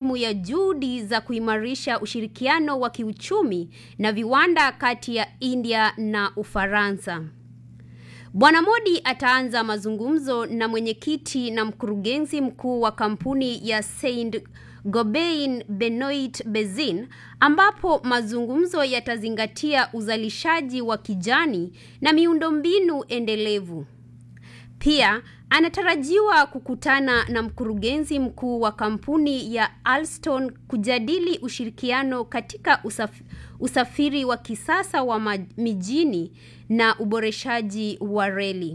sehemu ya juhudi za kuimarisha ushirikiano wa kiuchumi na viwanda kati ya India na Ufaransa. Bwana Modi ataanza mazungumzo na mwenyekiti na mkurugenzi mkuu wa kampuni ya Saint Gobain Benoit Bezin ambapo mazungumzo yatazingatia uzalishaji wa kijani na miundombinu endelevu. Pia anatarajiwa kukutana na mkurugenzi mkuu wa kampuni ya Alstom kujadili ushirikiano katika usaf usafiri wa kisasa wa mijini na uboreshaji wa reli.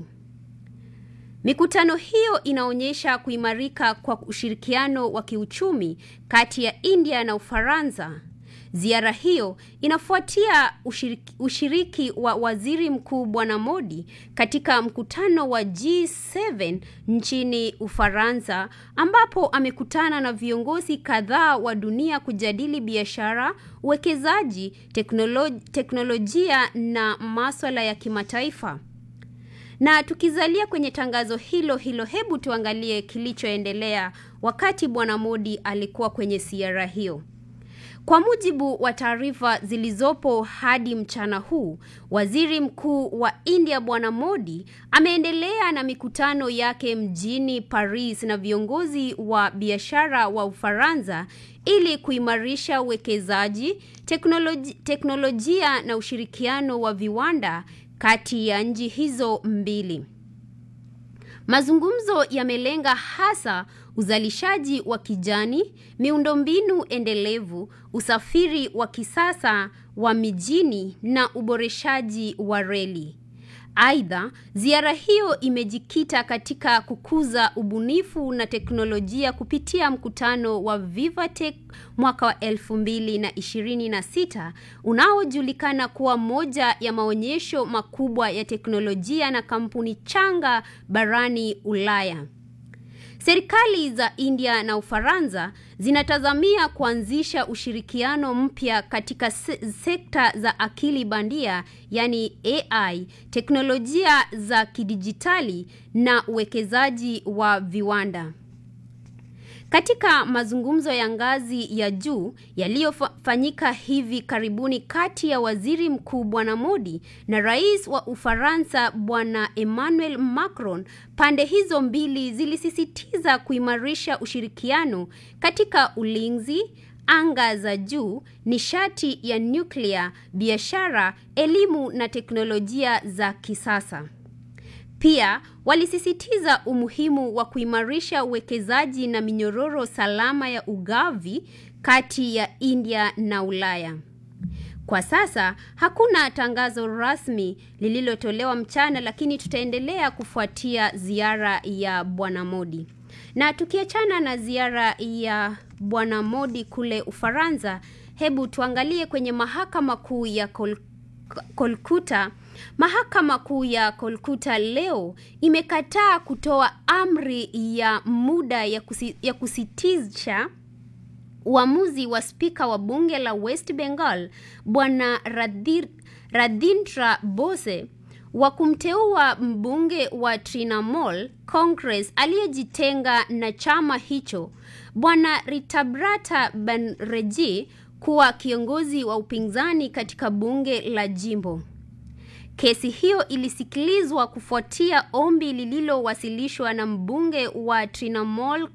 Mikutano hiyo inaonyesha kuimarika kwa ushirikiano wa kiuchumi kati ya India na Ufaransa. Ziara hiyo inafuatia ushiriki, ushiriki wa Waziri Mkuu Bwana Modi katika mkutano wa G7 nchini Ufaransa ambapo amekutana na viongozi kadhaa wa dunia kujadili biashara, uwekezaji, teknoloj, teknolojia na masuala ya kimataifa. Na tukizalia kwenye tangazo hilo hilo, hebu tuangalie kilichoendelea wakati Bwana Modi alikuwa kwenye ziara hiyo. Kwa mujibu wa taarifa zilizopo hadi mchana huu, Waziri Mkuu wa India Bwana Modi ameendelea na mikutano yake mjini Paris na viongozi wa biashara wa Ufaransa ili kuimarisha uwekezaji, teknoloji, teknolojia na ushirikiano wa viwanda kati ya nchi hizo mbili. Mazungumzo yamelenga hasa uzalishaji wa kijani, miundombinu endelevu, usafiri wa kisasa wa mijini na uboreshaji wa reli. Aidha, ziara hiyo imejikita katika kukuza ubunifu na teknolojia kupitia mkutano wa Vivatech mwaka wa elfu mbili na ishirini na sita unaojulikana kuwa moja ya maonyesho makubwa ya teknolojia na kampuni changa barani Ulaya. Serikali za India na Ufaransa zinatazamia kuanzisha ushirikiano mpya katika se sekta za akili bandia, yani AI, teknolojia za kidijitali na uwekezaji wa viwanda. Katika mazungumzo ya ngazi ya juu yaliyofanyika hivi karibuni kati ya Waziri Mkuu Bwana Modi na Rais wa Ufaransa Bwana Emmanuel Macron, pande hizo mbili zilisisitiza kuimarisha ushirikiano katika ulinzi, anga za juu, nishati ya nyuklia, biashara, elimu na teknolojia za kisasa. Pia walisisitiza umuhimu wa kuimarisha uwekezaji na minyororo salama ya ugavi kati ya India na Ulaya. Kwa sasa hakuna tangazo rasmi lililotolewa mchana, lakini tutaendelea kufuatia ziara ya Bwana Modi. Na tukiachana na ziara ya Bwana Modi kule Ufaransa, hebu tuangalie kwenye mahakama kuu ya Kol Kolkuta. Mahakama kuu ya Kolkuta leo imekataa kutoa amri ya muda ya, kusi, ya kusitisha uamuzi wa spika wa bunge la West Bengal Bwana Radhindra Bose wa kumteua mbunge wa Trinamool Congress aliyejitenga na chama hicho Bwana Ritabrata Banerjee kuwa kiongozi wa upinzani katika bunge la jimbo. Kesi hiyo ilisikilizwa kufuatia ombi lililowasilishwa na mbunge wa Trinamool